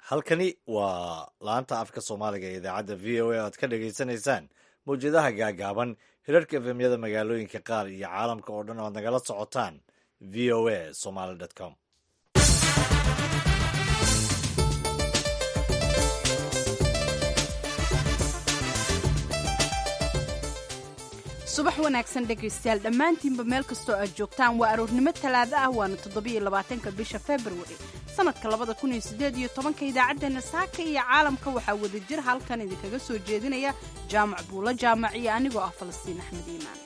halkani waa laanta afka soomaaliga ee idaacadda v o a aad ka dhagaysanaysaan mawjadaha gaagaaban hirarka efemyada magaalooyinka qaar iyo caalamka oo dhan oad nagala socotaan v o a somaly com subax wanaagsan dhegaystayaal dhammaantiinba meel kastoo aad joogtaan waa aroornimo talaado ah waana toddobiyo labaatanka bisha februari sanadka labada kun iyo siddeed iyo tobanka idaacaddeenna saaka iyo caalamka waxaa wadajir halkan idinkaga soo jeedinaya jaamac buulo jaamac iyo anigoo ah falastiin axmed iimaan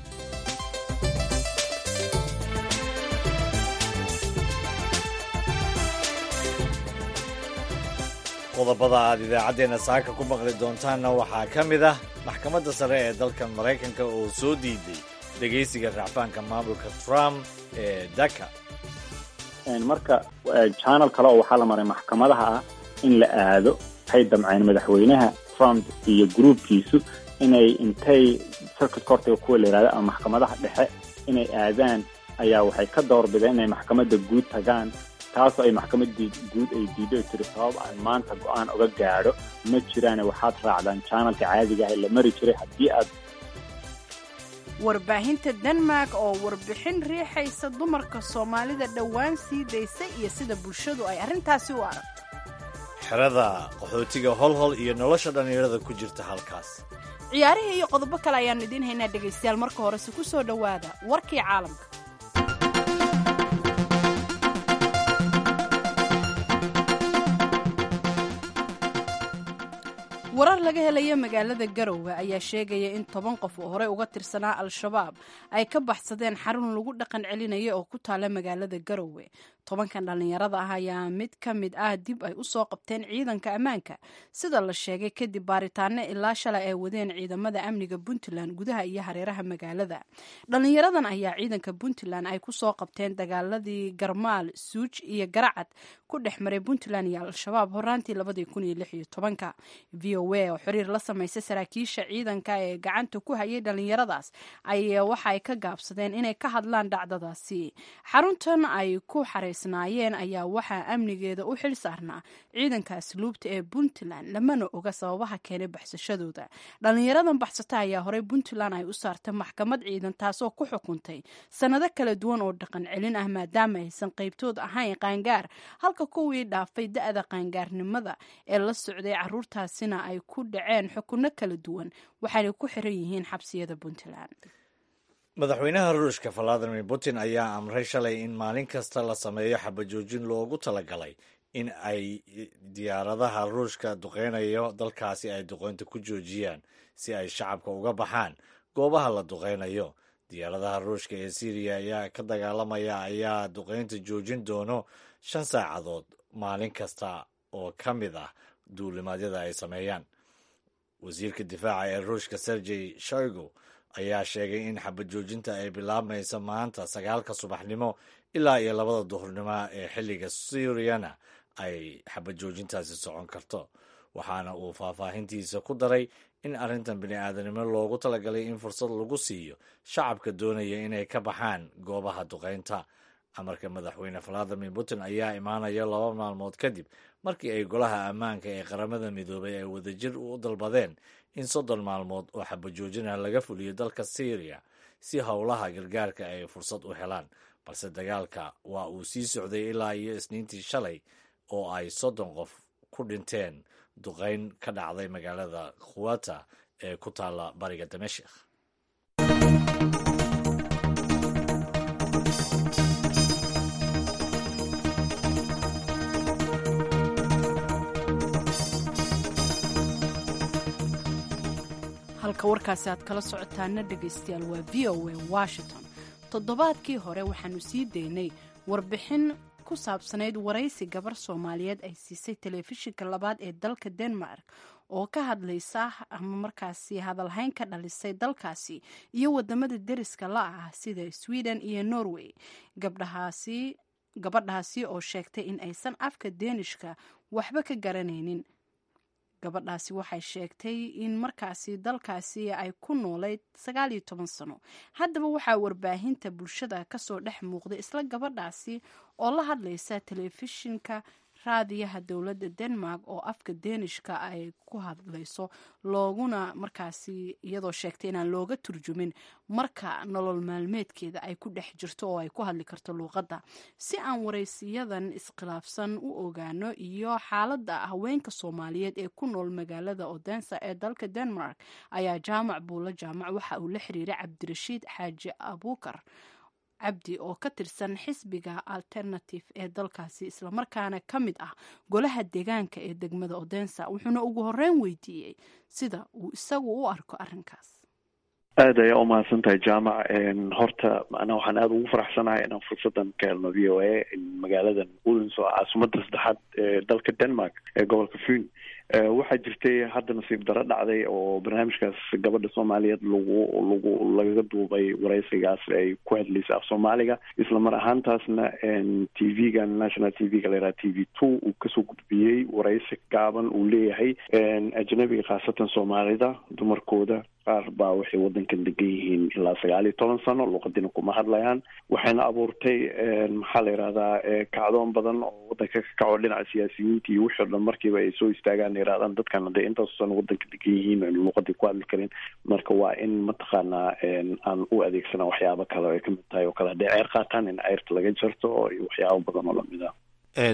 qodobada aad idaacaddeenna saaka ku maqli doontaanna waxaa ka mid ah maxkamadda sare ee dalkan maraykanka oo soo diiday dhegaysiga racfaanka maamulka trump ee daka marka janal kale oo waxaa la maray maxkamadaha ah in la aado waxay damceen madaxweynaha trump iyo gruubkiisu inay intay circuit courtiga kuwa la yihahdo ama maxkamadaha dhexe inay aadaan ayaa waxay ka doorbideen inay maxkamadda guud tagaan taasoo ay maxkamadii guud ay diido ay tiri sabab aan maanta go-aan uga gaadho ma jiraane waxaad raacdaan janalka caadiga ah ee la mari jiray haddii aad warbaahinta denmark oo warbixin riixaysa dumarka soomaalida dhowaan sii daysay iyo sida bulshadu ay arrintaasi u aragto xerada qaxootiga holhol iyo nolosha dhallinyarada ku jirta halkaas ciyaarihii iyo qodobo kale ayaannu idiin haynaa dhegaystayaal marka horese ku soo dhowaada warkii caalamka warar laga helaya magaalada garowe ayaa sheegaya in toban qof oo horey uga tirsanaa al-shabaab ay ka baxsadeen xarun lagu dhaqan celinaya oo ku taala magaalada garowe tobankan dhallinyarada ah ayaa mid ka mid ah dib ay u soo qabteen ciidanka ammaanka sida la sheegay kadib baaritaano ilaa shalay ay wadeen ciidamada amniga puntland gudaha iyo hareeraha magaalada dhallinyaradan ayaa ciidanka puntland ay ku soo qabteen dagaaladii garmaal suuj iyo garacad ku dhex maray puntland iyo al-shabaab horaantii labadii kun iyo lix iyo tobanka v o a oo xiriir la samaysay saraakiisha ciidanka ee gacanta ku hayay dhallinyaradaas ayaa waxaay ka gaabsadeen inay ka hadlaan dhacdadaasi xaruntan ay ku xaraysnaayeen ayaa waxaa amnigeeda u xil saarnaa ciidanka asluubta ee puntland lamana oga sababaha keenay baxsashadooda dhallinyaradan baxsata ayaa horey puntland ay u saartay maxkamad ciidan taasoo ku xukuntay sannado kala duwan oo dhaqan celin ah maadaama aysan qaybtood ahayn qaangaar halka kuwii dhaafay da-da qaangaarnimada ee la socday caruurtaasina ay ku dhaceen xukunno kala duwan waxaanay ku xiran yihiin xabsiyada puntland madaxweynaha ruushka valadimir putin ayaa amray shalay in maalin kasta la sameeyo xabajoojin loogu talagalay in ay diyaaradaha ruushka duqeynayo dalkaasi ay duqeynta ku joojiyaan si ay shacabka uga baxaan goobaha la duqeynayo diyaaradaha ruushka ee syriya ayaa ka dagaalamaya ayaa duqeynta joojin doono shan saacadood maalin kasta oo ka mid ah duulimaadyada ay sameeyaan wasiirka difaaca ee ruushka sergey shoigu ayaa sheegay in xabajoojinta ay bilaabmayso maanta sagaalka subaxnimo ilaa iyo labada duhurnimo ee xilliga suuriyana ay xabajoojintaasi socon karto waxaana uu faahfaahintiisa ku daray in arrintan bini'aadanimo loogu talagalay in fursad lagu siiyo shacabka doonaya inay ka baxaan goobaha duqeynta amarka madaxweyne valadimir putin ayaa imaanaya laba maalmood kadib markii ay golaha ammaanka ee qaramada midoobay ay wadajir u dalbadeen in soddon maalmood oo xabajoojinah laga fuliyo dalka syriya si howlaha gargaarka ay fursad u helaan balse dagaalka waa uu sii socday ilaa iyo isniintii shalay oo ay soddon qof ku dhinteen duqeyn ka dhacday magaalada khuwata ee ku taalla bariga damashik halka warkaasi aad kala socotaana dhegaystayaal waa v o a washington toddobaadkii hore waxaanu sii daynay warbixin ku saabsanayd waraysi gabar soomaaliyeed ay siisay telefishinka labaad ee dalka denmark oo ka hadlaysa ama markaasi hadalhayn ka dhalisay dalkaasi iyo wadamada deriska la ah sida sweden iyo norway gabdhahaasi gabadhaasi oo sheegtay in aysan afka deenishka waxba ka garanaynin gabadhaasi waxay sheegtay in markaasi dalkaasi ay ku noolayd sagaal iyo toban sano haddaba waxaa warbaahinta bulshada kasoo dhex muuqday isla gabadhaasi oo la hadlaysa telefishinka raadiyaha dowladda denmark oo afka deenishka ay ku hadlayso looguna markaasi iyadoo sheegtay inaan looga turjumin marka nolol maalmeedkeeda ay ku dhex jirto oo ay ku hadli karto luuqadda si aan waraysiyadan iskhilaafsan u ogaano iyo xaaladda haweenka soomaaliyeed ee ku nool magaalada odensa ee dalka denmark ayaa jaamac buulo jaamac waxa uu la xiriiray cabdirashiid xaaji abuukar cabdi oo ka tirsan xisbiga alternative ee dalkaasi islamarkaana ka mid ah golaha deegaanka ee degmada odensa wuxuuna ugu horeyn weydiiyey sida uu isagu u arko arrinkaas aad ayaa umahadsan tahay jaamac horta ana waxaan aada ugu faraxsanahay inaan fursadan ka helno v o a magaaladan ulins oo caasimada saddexaad ee dalka denmark ee gobolka fun waxaa jirtay hadda nasiib daro dhacday oo barnaamijkaas gabadha soomaaliyeed lagu lagu lagaga duubay waraysigaas ay ku hadlaysay af soomaaliga isla mar ahaantaasna t v-ga national t v-ga layidhaha t v two uu kasoo gudbiyey waraysi gaaban uu leeyahay ajnabiga khaasatan soomaalida dumarkooda qaar baa waxay wadankan degan yihiin ilaa sagaal iyo toban sano luuqadina kuma hadlayaan waxayna abuurtay maxaa la yidhahdaa kacdoon badan oo wadanka ka kaco dhinaca siyaasiyiinta iyo wixii o dhan markiiba ay soo istaagaan yidhahdaan dadkan hadday intaas sano wadanka degan yihiin aynu luuqadii ku hadli karin marka waa in mataqaanaa aan u adeegsana waxyaabo kale oo ay kamid tahay oo kale hadday ceer qaataan in ceyrta laga jarto iyo waxyaabo badan oo lamid ah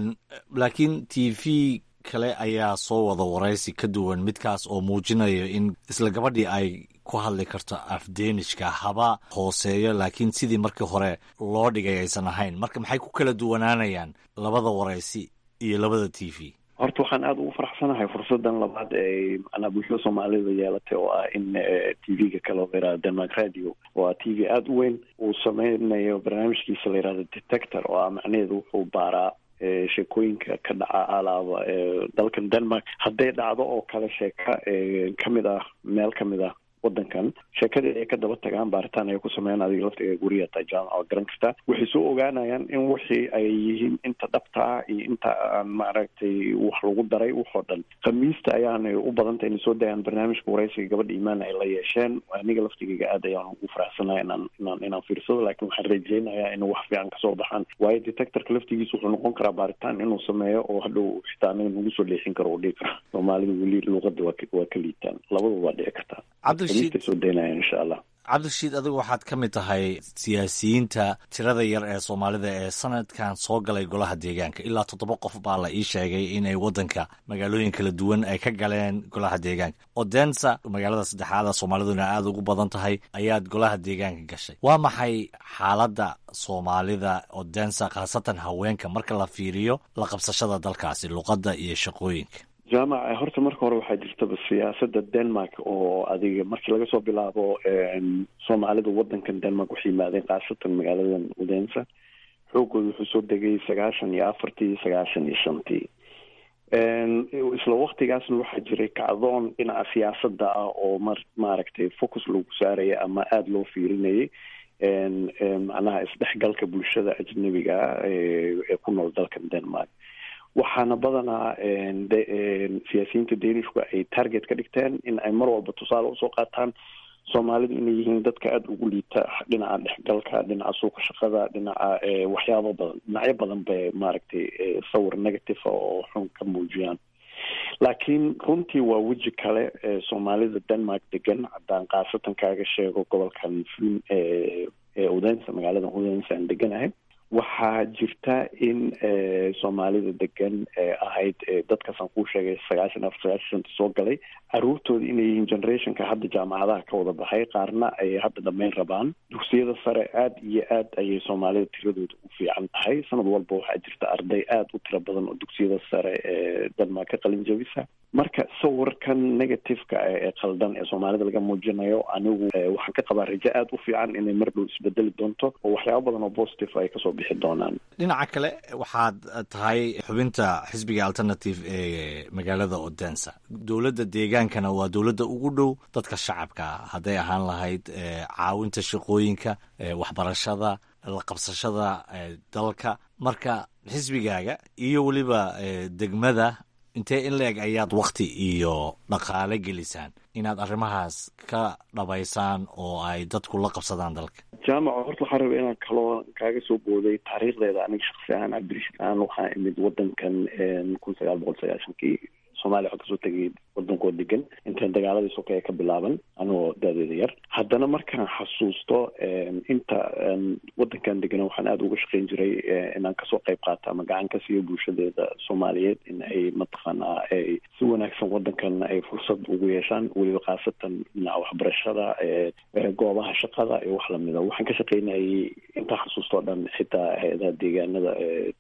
laakiin t v kale ayaa soo wada waraysi ka duwan midkaas oo muujinayo in isla gabadhii ay ku hadli karto afdeenishka haba hooseeyo laakiin sidii markii hore loo dhigay aysan ahayn marka maxay ku kala duwanaanayaan labada waraysi iyo labada t v horta waxaan aada ugu faraxsanahay fursadan labaad ee macnaa bulshada soomaalida yeelatay oo ah in t v-ga kale oo layihahdo denmark radio oo ah t v aada u weyn uu sameynayo barnaamijkiisa layihahdo detector oo ah macnaheedu wuxuu baaraa sheekooyinka ka dhaca alaaba dalkan denmark hadday dhacdo oo kale sheeka kamid ah meel kamid ah wadankan sheekadii ay ka daba tagaan baaritaan ay ku sameeyaan adiga laftiga guriga taa jaamaca waa garan kartaa waxay soo ogaanayaan in wixii ay yihiin inta dhabta ah iyo inta aan maaragtay wax lagu daray waxoo dhan khamiista ayaanay u badantay inay soo dayaan barnaamijka waraysiga gabadha imaan ay la yeesheen aniga laftigayga aad ayaan ugu faraxsanahay inaan inaan inaan fiirsado laakiin waxaan rajeynayaa in wax fiican kasoo baxaan waayo detectorka laftigiisa wuxuu noqon karaa baaritaan inuu sameeyo oo hadhow xitaa anaga nagu soo leexin karo oo dhigi kara soomaalida weli luuqada waa waa ka liitaan labadaba waa dhici kartaa cabdirashiid adigu waxaad ka mid tahay siyaasiyiinta tirada yar ee soomaalida ee sanadkan soo galay golaha deegaanka ilaa toddoba qof baa la ii sheegay inay wadanka magaalooyin kala duwan ay ka galeen golaha deegaanka odensa magaalada saddexaada soomaaliduna aada ugu badan tahay ayaad golaha deegaanka gashay waa maxay xaaladda soomaalida odensa khaasatan haweenka marka la fiiriyo la qabsashada dalkaasi luqadda iyo shaqooyinka jaamac horta marka hore waxaa jirtaba siyaasada denmark oo adiga markii laga soo bilaabo soomaalida wadankan denmark waxay yimaadeen khaasatan magaaladan udensa xoogooda wuxuu soo degay sagaashan iyo afartii sagaashan iyo shantii isla waktigaasna waxaa jiray kacdoon dhinaca siyaasada ah oo mar maaragtay focus lagu saaraya ama aada loo fiirinayay macnaha isdhexgalka bulshada ajnabiga ah ee ku nool dalkan denmark waxaana badanaa siyaasiyiinta danishku ay target ka dhigteen in ay mar walba tusaale usoo qaataan soomaalidu inay yihiin dadka aada ugu liita dhinaca dhexgalka dhinaca suuqa shaqada dhinaca waxyaabo badan dhinacyo badan bay maaragtay sawir negative oo xun ka muujiyaan laakiin runtii waa weji kale ee soomaalida denmark degan haddaan khaasatan kaaga sheego gobolkan fun ee udensa magaalada udensa aan deganahay waxaa jirta in soomaalida degan ee ahayd dadkaasaan kuu sheegay sagaashan afar sagaashan shanta soo galay caruurtooda inay yihiin generationka hadda jaamacadaha ka wada baxay qaarna ay hadda dhammayn rabaan dugsiyada sare aada iyo aad ayay soomaalida tiradooda u fiican tahay sanad walba waxaa jirta arday aada u tiro badan oo dugsiyada sare ee denmark ka qalin jabisa marka sawirkan negativeka ee qaldan ee soomaalida laga muujinayo anigu waxaan ka qabaa rajo aada u fiican inay mar dhow isbedeli doonto oo waxyaabo badan oo positive ay kasoo bixi doonaan dhinaca kale waxaad tahay xubinta xisbiga alternative ee magaalada odensa dowladda deegaankana waa dowladda ugu dhow dadka shacabka hadday ahaan lahayd caawinta shaqooyinka waxbarashada la qabsashada dalka marka xisbigaaga iyo weliba degmada intee in la-eg ayaad wakti iyo dhaqaale gelisaan inaad arrimahaas ka dhabaysaan oo ay dadku la qabsadaan dalka jaamaca horta waxaa raba inaan kaloo kaaga soo booday taariikhdeeda aniga shaksi ahaan cabdirashiid aan waxaa imid wadankan kun sagaal boqol sagaashankii soomaaliya waxaa kasoo tegay wadankoo degan intaan dagaaladii sokeeye ka bilaaban anigoo daadeeda yar haddana markaan xasuusto inta wadankan degana waxaan aada uga shaqeyn jiray inaan kasoo qayb qaato ama gacan ka siiyo bulshadeeda soomaaliyeed in ay mataqaanaa ay si wanaagsan wadankan ay fursad ugu yeeshaan weliba khaasatan dhinaca waxbarashada goobaha shaqada iyo wax lamida waxaan ka shaqeynayay intaa xasuustoo dhan xitaa hay-adaha deegaanada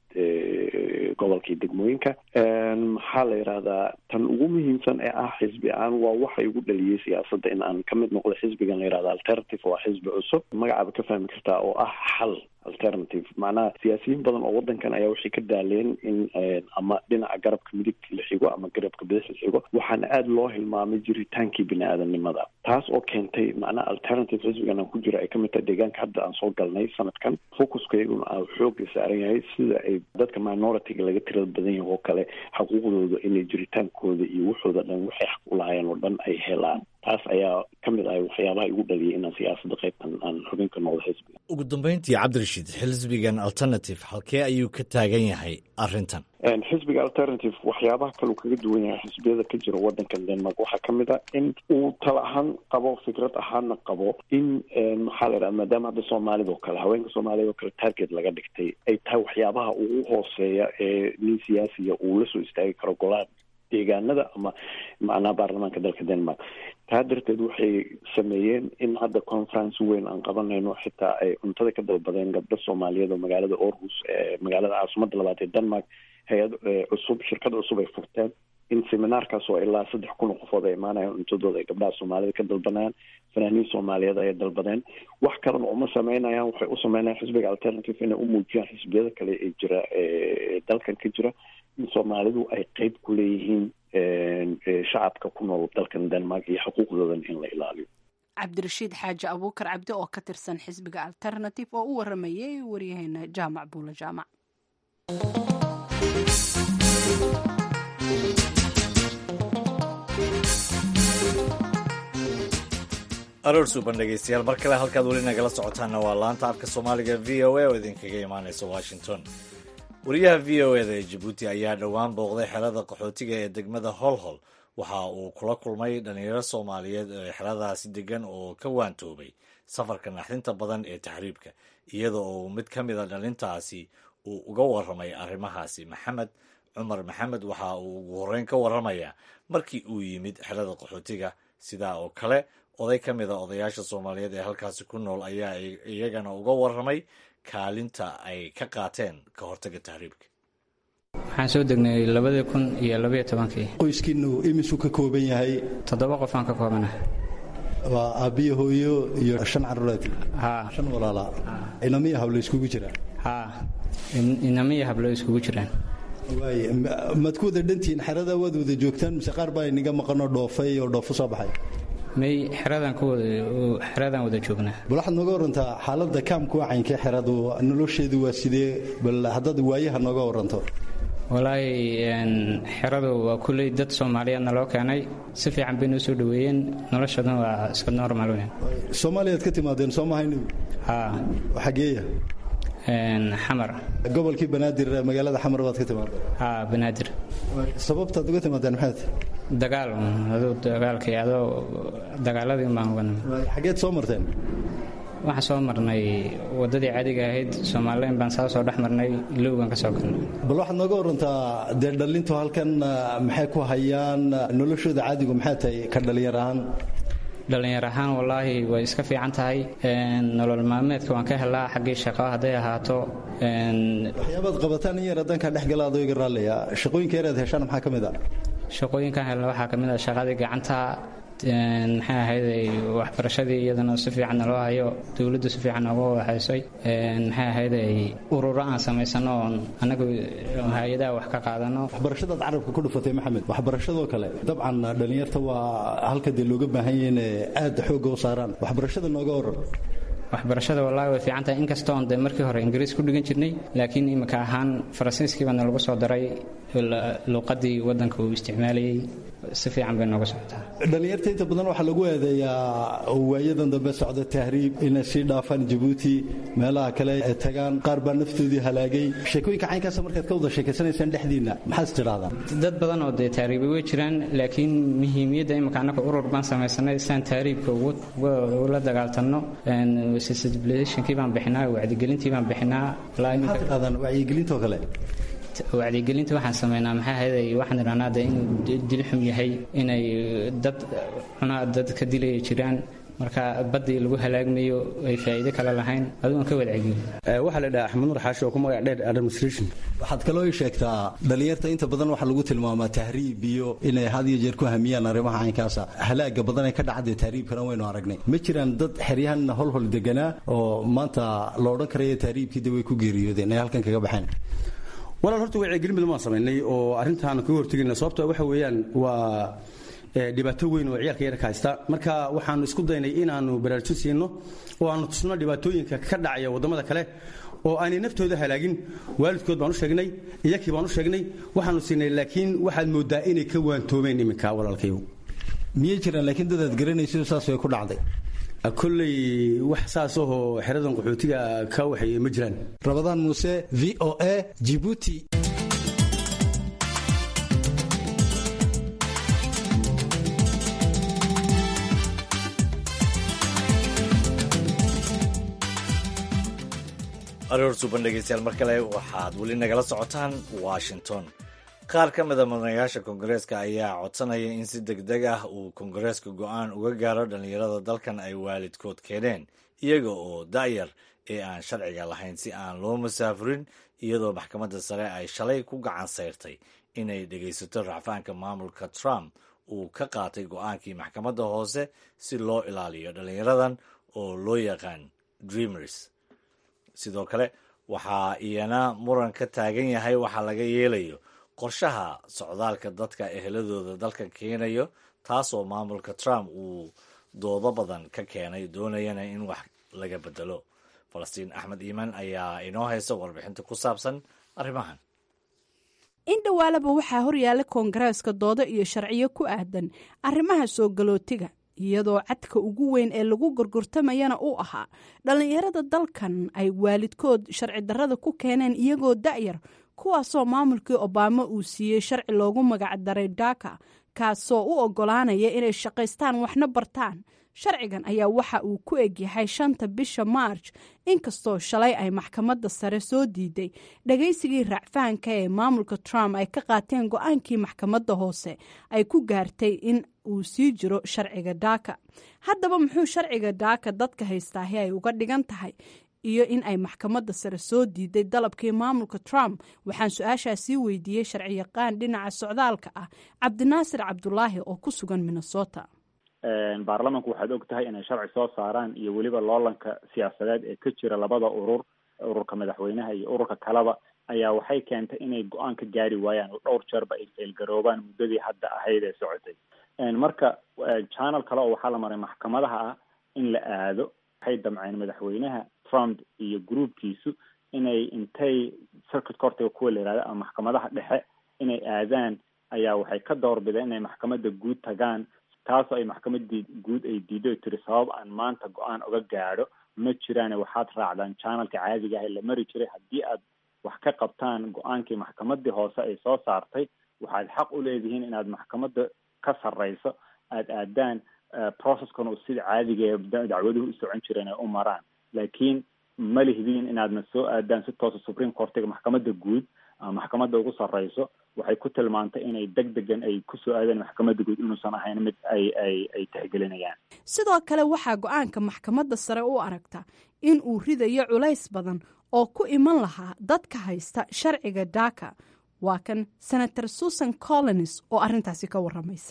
gobolka iyo degmooyinka maxaa la yidhahdaa tan ugu muhiimsan ee ah xisbi aan waa waxa igu dhaliyey siyaasadda in aan ka mid noqdo xisbigan la yihahda alternative waa xisbi cusub magacaaba ka fahmi kartaa oo ah xal alternative macnaha siyaasiyiin badan oo wadankan ayaa waxay ka daaleen in ama dhinaca garabka midigta la xigo ama garabka bidix la xigo waxaana aada loo hilmaamay jiritaankii bini aadamnimada taas oo keentay macnaha alternative xisbigan aan ku jiro ay kamid tahay deegaanka hadda aan soo galnay sanadkan focuskayguna aa xooga saaran yahay sida ay dadka minoritiga laga tirada badan yahay oo kale xuquuqdooda inay jiritaankooda iyo waxooda dhan waxay xaq u lahaayeen oo dhan ay helaan taas ayaa ka mid ahay waxyaabaha igu dhaliyay inaan siyaasadda qaybtan aan xubin ka noqdo xisbiga ugu dambeyntii cabdirashiid xisbigan alternative halkee ayuu ka taagan yahay arrintan xisbiga alternative waxyaabaha kaleu kaga duwan yahay xisbiyada ka jira wadankan denmark waxaa ka mid a in uu tala ahaan qabo fikrad ahaana qabo in maxaa la yidhaha maadaama hadda soomaalida oo kale haweenka soomaaliyad oo kale target laga dhigtay ay tahay waxyaabaha ugu hooseeya ee nin siyaasiya uu la soo istaagi karo golaha deegaanada ama macnaha baarlamaanka dalka denmark taa darteed waxay sameeyeen in hadda conference weyn aan qabanayno xitaa ay cuntada ka dalbadeen gabdho soomaaliyeed oo magaalada orhus ee magaalada caasimada labaad ee denmark hay-ad cusub shirkad cusub ay furteen in seminaarkaas oo ilaa saddex kun oo qofood ay imaanayaan cuntadooda ay gabdhaha soomaalida ka dalbanayaan fanaaniin soomaaliyeed ayay dalbadeen wax kalena uma sameynayaan waxay u sameynayaan xisbiga alternative inay u muujiyaan xisbiyada kale ee jira ee dalkan ka jira in soomaalidu ay qeyb ku leeyihiin shacabka ku nool dalkan denmark iyo xuquuqdoodan in la ilaaliyo cabdirashiid xaaji abuukar cabdi oo ka tirsan xisbiga alternative oo u waramayay waryaheena jaamac buula jaamac aroor suuban dhegeystayaal mar kale halkaad weli nagala socotaanna waa laanta afka soomaaliga v o a oo idinkaga imaaneysa washington wariyaha v o eda ee jabuuti ayaa dhowaan booqday xerada qaxootiga ee degmada holhol waxa uu kula kulmay dhalinyaro soomaaliyeed ee xeradaasi degan oo ka waantoobay safarka naxdinta badan ee taxriibka iyada oo mid ka mid a dhalintaasi uu uga waramay arrimahaasi maxamed cumar maxamed waxa uu ugu horreyn ka waramayaa markii uu yimid xerada qaxootiga sidaa oo kale oday ka mid a odayaasha soomaaliyeed ee halkaasi ku nool ayaa iyagana uga waramay kaalinta ay ka qaateen ka hortaga tahriibka waxaan soo degnay labadii kun iyo labaiyo tobankii qoyskiinu imisuu ka kooban yahay toddoba qof aan ka koobana waa aabbiyo hooyo iyo shan caruureed haa shan walaala inamiya hablo iskugu jiraan haa inamiya hablo iskugu jiraan waay maad ku wada dhantihiin xerada waad wada joogtaan mise qaar baa inaga maqanoo dhoofay oo dhoofo soo baxay may xeradaan ku wada xeradaan wada joognaa bal waxaad nooga warantaa xaaladda kaamku wacaynka xeradu nolosheedu waa sidee bal haddaad waayaha nooga waranto walaahi xeradu waa kulley dad soomaaliyeedna loo keenay si fiican bay noo soo dhoweeyeen noloshaduna waa iska normal weyn soomaaliyaad ka timaadeen soo mahayni haa xageeya xamar gobolkii banaadir magaalada xamar baad ka timaadeen haa banaadir sababtaad uga timaadeen maxaad dagaal aduu dagaalkii adoo dagaaladii baan uga nimid xageed soo marteen waxaan soo marnay waddadii caadiga ahayd soomaalileyn baan saa soo dhex marnay ilowgan ka soo galnay bal waxaad nooga warantaa dee dhallintu halkan maxay ku hayaan noloshooda caadigu maxay tahay ka dhallinyar ahaan dhallinyar ahaan wallaahi way iska fiican tahay nolol maalmeedka waan ka helaa xaggii shaqo hadday ahaato waxyaabaad qabataan in yar haddaan kaa dhex gala adoo iga raallaya shaqooyinka yaraad heshaan maxaa ka mid ah shaqooyinkan helna waxaa ka mid ah shaqadii gacanta maxay ahayday waxbarashadii iyadana si fiican naloo hayo dowladdu si fiican nooga waxaysay maxay ahayday ururo aan samaysano oon annagu hay-adaha wax ka qaadano waxbarashadaad carabka ku dhufatay maxamed waxbarashadoo kale dabcan dhallinyarta waa halka dee looga baahan yahay inay aad xoogga u saaraan waxbarashada nooga waran waxbarashada wallaahi way fiican tahay inkastoo on dee markii hore ingiriis ku dhigan jirnay laakiin imika ahaan faransiiskii baana lagu soo daray luuqadii waddanka uu isticmaalayey si fiican bay nooga socotaa dhallinyarta inta badan waxaa lagu eedeeyaa waayadan dambe socda tahriib inay sii dhaafaan jabuuti meelaha kale ay tagaan qaar baa naftoodii halaagay sheekooyinka caynkaasa markaad ka wada sheekaysanaysaan dhexdiinna maxaad tidhahdaan dad badan oo dee tahriibay way jiraan laakiin muhiimiyadda imika annaka urur baan samaysanay siaan tahriibka ula dagaaltanno sensibilizationkii baan bixinaa wacdigelintii baan bixinaa maxaad tidhahdaan wacyigelintoo kale wacdigelinta waxaan sameynaa maxaa ahayday waxaan idhahnaa dee inuu dil xum yahay inay dad cunaa dad ka dilaya jiraan marka baddii lagu halaagmayo ay faa'iido kale lahayn adugan ka wadcegin waxaa la dhaha axmed nuur xaashi oo ku magac dheer administration waxaad kaloo ii sheegtaa dhallinyarta inta badan waxaa lagu tilmaamaa tahriib iyo inay had iyo jeer ku hamiyaan arrimaha caynkaasa halaaga badan ee ka dhacday tahriibkana waynu aragnay ma jiraan dad xeryahan holhol deganaa oo maanta la odhan karaya tahriibkii de way ku geeriyoodeen ay halkan kaga baxeen walaal horta wacyigelin badan waan samaynay oo arrintaan kaga hortegayna sababto waxa weeyaan waa dhibaato weyn oo ciyaalka yarka haysta marka waxaanu isku daynay inaanu baraarujin siino oo aanu tusno dhibaatooyinka ka dhacaya waddamada kale oo aanay naftooda halaagin waalidkood baan u sheegnay iyakii baan u sheegnay waxaanu siinay laakiin waxaad moodaa inay ka waantoomeen iminka walaalkayow miyay jiraan laakiin dadaad garanayso saas way ku dhacday kolley wax saasahoo xeradan qaxootiga ka waxeeye ma jiraan rabadaan muuse v o a jibuuti aroor suuban dhegeystayaal mar kale waxaad weli nagala socotaan washington qaar ka mida mudanayaasha koongareeska ayaa codsanaya in si deg deg ah uu koongareeska go-aan uga gaaro dhallinyarada dalkan ay waalidkood keeneen iyaga oo da'yar ee aan sharciga lahayn si aan loo musaafurin iyadoo maxkamadda sare ay shalay ku gacan sayrtay inay dhegaysato racfaanka maamulka trump uu ka qaatay go-aankii maxkamadda hoose si loo ilaaliyo dhallinyaradan oo loo yaqaan dreamers sidoo kale waxaa iyana muran ka taagan yahay waxaa laga yeelayo qorshaha socdaalka dadka eheladooda dalkan keenayo taasoo maamulka trump uu doodo badan ka keenay doonayana in wax laga bedelo falastiin axmed iimaan ayaa inoo haysa warbixinta ku saabsan arrimahan in dhowaalaba waxaa horyaala koongareeska doodo iyo sharciyo ku aadan arrimaha soo galootiga iyadoo cadka ugu weyn ee lagu gorgortamayana uu ahaa dhallinyarada dalkan ay waalidkood sharci darrada ku keeneen iyagoo da'yar kuwaasoo maamulkii obaama uu siiyey sharci loogu magacdaray daka kaasoo u oggolaanaya inay shaqaystaan waxna bartaan sharcigan ayaa waxa uu ku egyahay shanta bisha maarj inkastoo shalay ay maxkamadda sare soo diiday dhagaysigii raacfahanka ee maamulka trump ay ka qaateen go-aankii maxkamadda hoose ay ku gaartay in uu sii jiro sharciga daaka haddaba muxuu sharciga daaka dadka haystaahi ay uga dhigan tahay iyo in ay maxkamadda sare soo diiday dalabkii maamulka trump waxaan su-aashaa sii weydiiyey sharciyaqaan dhinaca socdaalka ah cabdinaasir cabdulaahi oo ku sugan minnesota baarlamanku waxaad og tahay inay sharci soo saaraan iyo weliba loolanka siyaasadeed ee ka jira labada urur ururka madaxweynaha iyo ururka kaleba ayaa waxay keentay inay go-aan ka gaari waayaan oo dhowr jeerba ay feelgaroobaan muddadii hadda ahayd ee socotay marka channel kale oo waxaa la maray maxkamadaha ah in la aado waxay damceen madaxweynaha trump iyo groupkiisu inay intay circuit courtiga kuwa la yihahdo ama maxkamadaha dhexe inay aadaan ayaa waxay ka doorbideen inay maxkamadda guud tagaan taasoo ay maxkamadii guud ay diido tiri sabab aan maanta go-aan uga gaadho ma jiraane waxaad raacdaan channelka caadiga ah la mari jiray haddii aad wax ka qabtaan go-aankii maxkamadii hoose ay soo saartay waxaad xaq u leedihiin inaad maxkamadda ka sarreyso aada aadaan processkana uu sida caadiga ee dacwaduhu u socon jireen ay u maraan laakiin ma lihdiin inaadna soo aadaan si toosa supreme courtiga maxkamadda guud ama maxkamadda ugu sarreyso waxay ku tilmaantay inay deg degan ay kusoo aadeen maxkamadda guud inuusan ahayn mid ay ay ay tixgelinayaan sidoo kale waxaa go-aanka maxkamadda sare u aragta in uu ridayo culays badan oo ku iman lahaa dadka haysta sharciga daaka waa kan senator susan collins oo arrintaasi ka waramaysa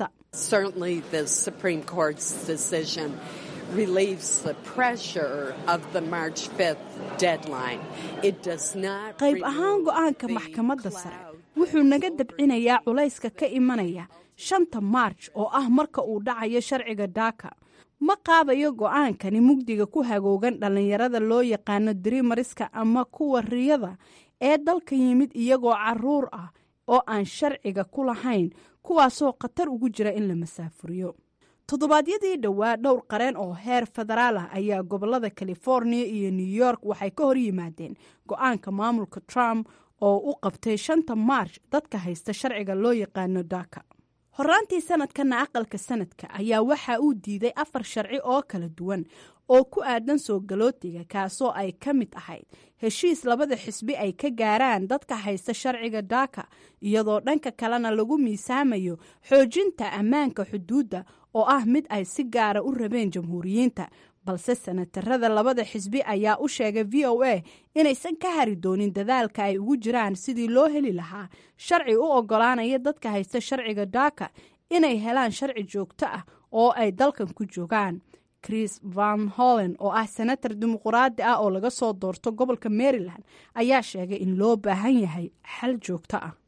qayb ahaan go-aanka maxkamadda sare wuxuu naga dabcinayaa culayska ka imanaya shanta maarj oo ah marka uu dhacayo sharciga daaka ma qaadayo go-aankani mugdiga ku hagoogan dhallinyarada loo yaqaano drimariska ama kuwa riyada ee dalka yimid iyagoo caruur ah oo aan sharciga ku lahayn kuwaasoo khatar ugu jira in la masaafuriyo toddobaadyadii dhowaa dhowr qareen oo heer federaal ah ayaa gobolada california iyo new york waxay ka hor yimaadeen go-aanka maamulka trump oo u qabtay shanta maarch dadka haysta sharciga loo yaqaano daka horaantii sanadkana aqalka sanadka ayaa waxa uu diiday afar sharci oo kala duwan oo ku aadan soo galootiga kaasoo ay ka mid ahayd heshiis labada xisbi ay ka gaaraan dadka haysta sharciga daka iyadoo dhanka kalena lagu miisaamayo xoojinta ammaanka xuduudda oo ah mid ay si gaara u rabeen jamhuuriyiinta balse sanatarada labada xisbi ayaa u sheegay v o a inaysan ka hari doonin dadaalka ay ugu jiraan sidii loo heli lahaa sharci u ogolaanaya dadka haysta sharciga daka inay helaan sharci joogto ah oo ay dalkan ku joogaan chris van hollen oo ah senatar dimuquraadi ah oo laga soo doorto gobolka maryland ayaa sheegay in loo baahan yahay xal joogto ah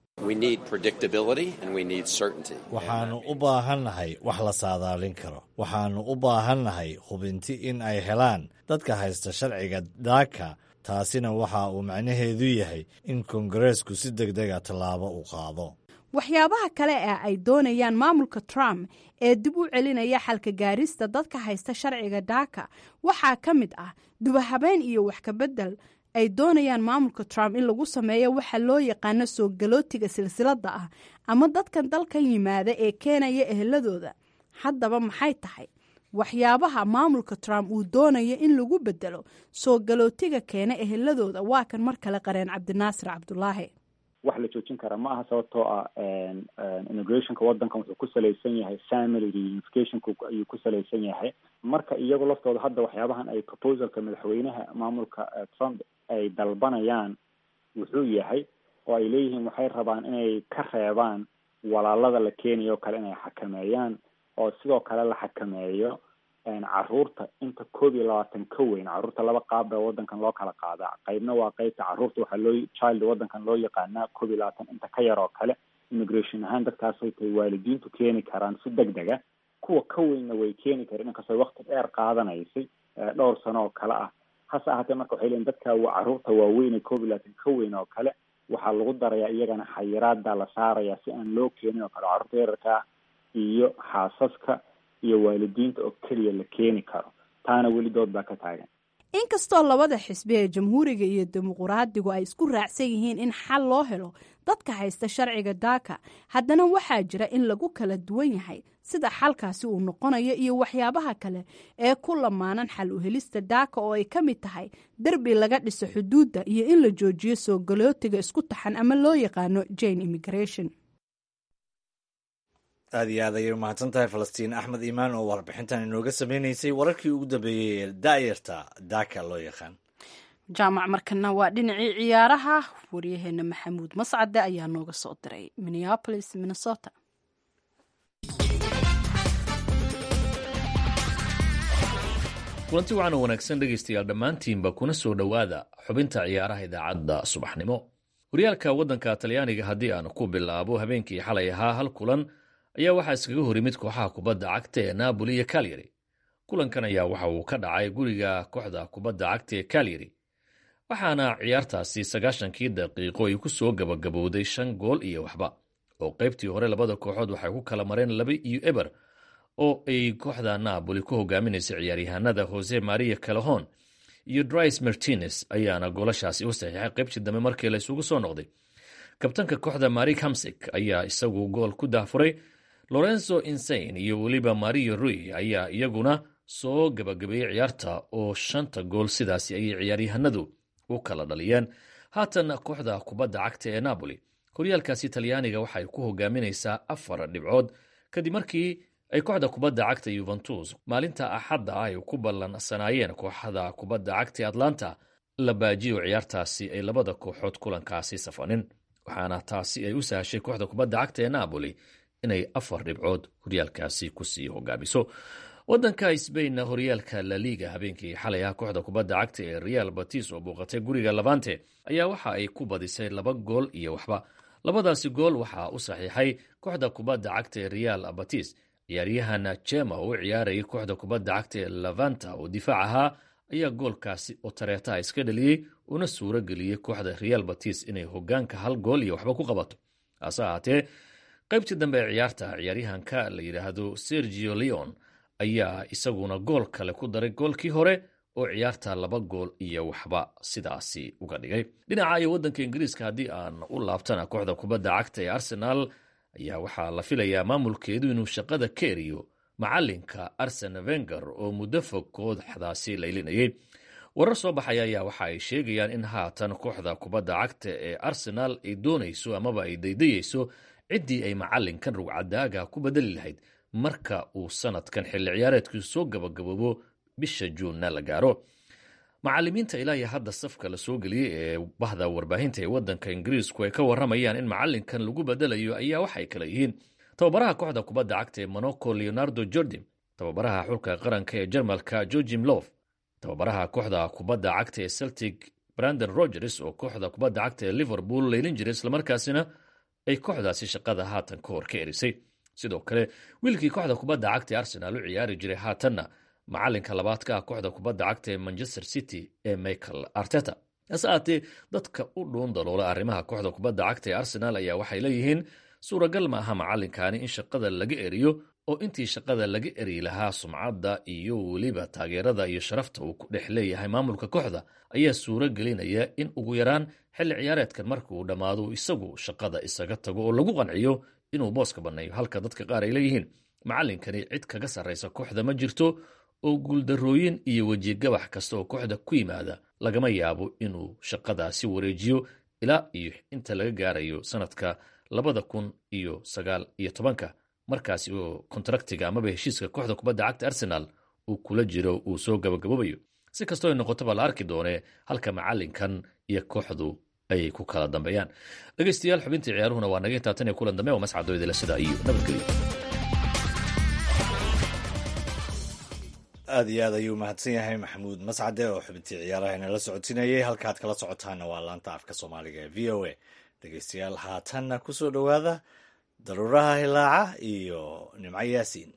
waxaannu u baahannahay wax la saadaalin karo waxaannu u baahannahay hubinti in ay helaan dadka haysta sharciga daaka taasina waxa uu macnaheedu yahay in kongareesku si deg dega tallaabo u qaado waxyaabaha kale ee ay doonayaan maamulka trump ee dib u celinaya xalka gaarista dadka haysta sharciga daaka waxaa ka mid ah dubahabeen iyo wax kabedel ay doonayaan maamulka trump in lagu sameeyo waxa loo yaqaano soo galootiga silsilada ah ama dadkan dalkan yimaada ee keenaya eheladooda haddaba maxay tahay waxyaabaha maamulka trump uu doonayo in lagu bedelo soo galootiga keena eheladooda waa kan mar kale qareen cabdinaasir cabdulaahi wax la joojin kara ma aha sababtoo ah immigrationka waddankan wuxuu ku salaysan yahay family reunificationka ayuu ku salaysan yahay marka iyagu laftooda hadda waxyaabahan ay proposalka madaxweynaha maamulka trump ay dalbanayaan wuxuu yahay oo ay leeyihiin waxay rabaan inay ka reebaan walaalada la keenayo o kale inay xakameeyaan oo sidoo kale la xakameeyo caruurta inta koob iyo labaatan ka weyn caruurta laba qaab baa waddankan loo kala qaadaa qaybna waa qeybta caruurta waxaa loo child waddankan loo yaqaanaa koob iyo labaatan inta ka yar oo kale immigration ahaan dadkaasay tahay waalidiintu keeni karaan si deg dega kuwa ka weynna way keeni kareen inkastoo wakti dheer qaadanaysay dhowr sano oo kale ah hase ahaatee marka waxay leeyiin dadka caruurta waaweyn koob iyo labaatan ka weyn oo kale waxaa lagu darayaa iyagana xayiraada la saaraya si aan loo keenin oo kale carruurta yararka ah iyo xaasaska iyo waalidiinta oo keliya la keeni karo taana weli dood baa ka taagan inkastoo labada xisbi ee jamhuuriga iyo dimuquraadigu ay isku raacsan yihiin in xal loo helo dadka haysta sharciga daaka haddana waxaa jira in lagu kala duwan yahay sida xalkaasi uu noqonayo iyo waxyaabaha kale ee ku lamaanan xal u helista daaka oo ay ka mid tahay derbi laga dhiso xuduudda iyo in la joojiyo soo galootiga isku taxan ama loo yaqaano jane immigration aad iyo aad ayay umahadsan tahay falastiin axmed iimaan oo warbixintan inooga sameynaysay wararkii ugu dambeeyey ee daayarta daaka loo yaqaan jaamac markana waa dhinacii ciyaaraha waryaheena maxamuud mascade ayaa nooga soo diray minneapolis minnesota kulanti waxaana wanaagsan dhegaystayaal dhammaantiinba kuna soo dhowaada xubinta ciyaaraha idaacadda subaxnimo horyaalka waddanka talyaaniga haddii aan ku bilaabo habeenkii xalay ahaa hal kulan ayaa waxaa iskaga hor yimid kooxaha kubadda cagta ee naaboli iyo kalyari kulankan ayaa waxa uu ka dhacay guriga kooxda kubadda cagta ee kalyari waxaana ciyaartaasi sagaashankii daqiiqo ay ku soo gabagabowday shan gool iyo waxba oo qaybtii hore labada kooxood waxay ku kala mareen laba iyo eber oo ay kooxda naaboli ku hogaaminaysa ciyaaryahanada jose maria calahon iyo dris martines ayaana goolashaasi u saxiixay qaybtii dambe markii la isugu soo noqday kabtanka kooxda marik hamsik ayaa isagu gool ku dahfuray lorenzo insain iyo weliba mario rui ayaa iyaguna soo gabagabeeyey ciyaarta oo shanta gool sidaasi ayay ciyaaryahanadu u kala dhaliyeen haatan kooxda kubadda cagta ee napoli horyaalkaasi talyaaniga waxay ku hogaaminaysaa afar dhibcood kadib markii ay kooxda kubadda cagta yuventus maalinta axadda ah ay ku ballansanaayeen kooxda kubadda cagta ee atlanta la baajiyo ciyaartaasi ay labada kooxood kulankaasi safanin waxaana taasi ay u sahashay kooxda kubadda cagta ee napoli inay afar dhibcood horyaalkaasi kusii hogaamiso wadanka sbainna horyaalka laliga habeenkii xalay ah kooxda kubadda cagta ee real batis oo booqatay guriga labante ayaa waxa ay ku badisay laba gool iyo waxba labadaasi gool waxaa u saxiixay kooxda kubadda cagta ee real batis ciyaaryahan jema oo u ciyaarayay kooxda kubadda cagta ee lavanta oo difaac ahaa ayaa goolkaasi oo tareetaha iska dhaliyey una suuro geliyey kooxda real batis inay hogaanka hal gool iyo waxba ku qabato hase ahaatee qaybtii dambe ee ciyaarta ciyaaryahanka la yidhaahdo sergio leon ayaa isaguna gool kale ku daray goolkii hore oo ciyaarta laba gool iyo waxba sidaasi uga dhigay dhinaca iyo waddanka ingiriiska haddii aan u laabtana kooxda kubadda cagta ee arsenaal ayaa waxaa la filayaa maamulkeedu inuu shaqada ka eriyo macalinka arsen venger oo muddo fog kooxdaasi laylinayay warar soo baxaya ayaa waxa ay sheegayaan in haatan kooxda kubadda cagta ee arsenaal ay doonayso amaba ay daydayeyso ciddii ay macalinkan rugcadaaga ku bedeli lahayd marka uu sanadkan xilli ciyaareedkii soo gabagaboobo bisha juunna la gaaro macalimiinta ilaa iyo hadda safka la soo geliyey ee bahda warbaahinta ee waddanka ingiriisku ay ka waramayaan in macalinkan lagu bedelayo ayaa waxay kala yihiin tababaraha kooxda kubadda cagta ee monaco leonardo jordim tababaraha xulka qaranka ee jarmalka georgim lof tababaraha kooxda kubadda cagta ee celtic brandon rogers oo kooxda kubadda cagta ee liverpool leylin jiray islamarkaasina ay kooxdaasi shaqada haatan ka hor ka erisay sidoo kale wiilkii kooxda kubadda cagta ee arsenaal u ciyaari jiray haatanna macalinka labaad ka ah kooxda kubadda cagta ee manchester city ee michael arteta hase aatee dadka u dhuun daloola arrimaha kooxda kubadda cagta ee arsenaal ayaa waxay leeyihiin suuragal ma aha macalinkaani in shaqada laga eriyo oo intii shaqada laga eri lahaa sumcadda iyo weliba taageerada iyo sharafta uu ku dhex leeyahay maamulka kooxda ayaa suuro gelinaya in ugu yaraan xilli ciyaareedkan marka uu dhammaado isagu shaqada isaga tago oo lagu qanciyo inuu booska banneeyo halka dadka qaar ay leeyihiin macalinkani cid kaga sarraysa kooxda ma jirto oo guuldarrooyin iyo wejigabax kasta oo kooxda ku yimaada lagama yaabo inuu shaqadaasi wareejiyo ilaa iyo inta laga gaarayo sanadka labada kun iyo sagaal iyo tobanka markaasi oo kontraktiga amaba heshiiska kooxda kubadda cagta arsenaal uu kula jiro uu soo gabagaboobayo si kastoo ay noqotaba la arki doonee halka macalinkan iyo kooxdu ayay ku kala dambeeyaan dhegeystayaal xubintii ciyaaruhuna waa naga intaatan iyo kulan dambe oo mascadooydila sida iyo nabadgelyo aad iyo aad ayuu mahadsan yahay maxamuud mascade oo xubintii ciyaaraha inala socodsiinayay halkaad kala socotaana waa laanta afka soomaaliga ee v o a dhegeystayaal haatanna ku soo dhowaada daruuraha hilaaca iyo nimco yaasiin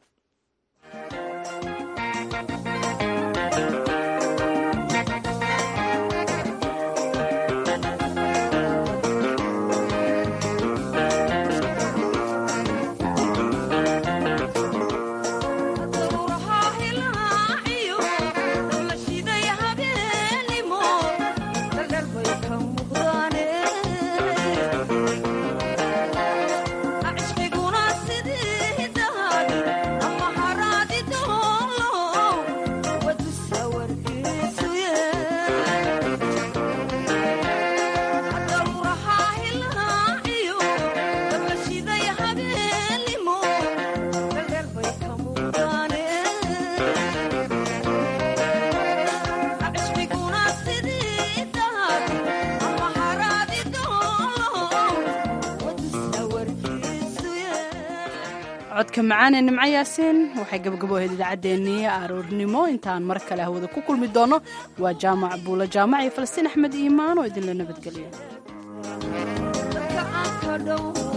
codka macaan ee nimco yaasiin waxay gabagaboahayd idaacaddeenii aroornimo intaan mar kale hawada ku kulmi doono waa jaamac buula jaamac iyo falastiin axmed iimaan oo idinla nabadgelya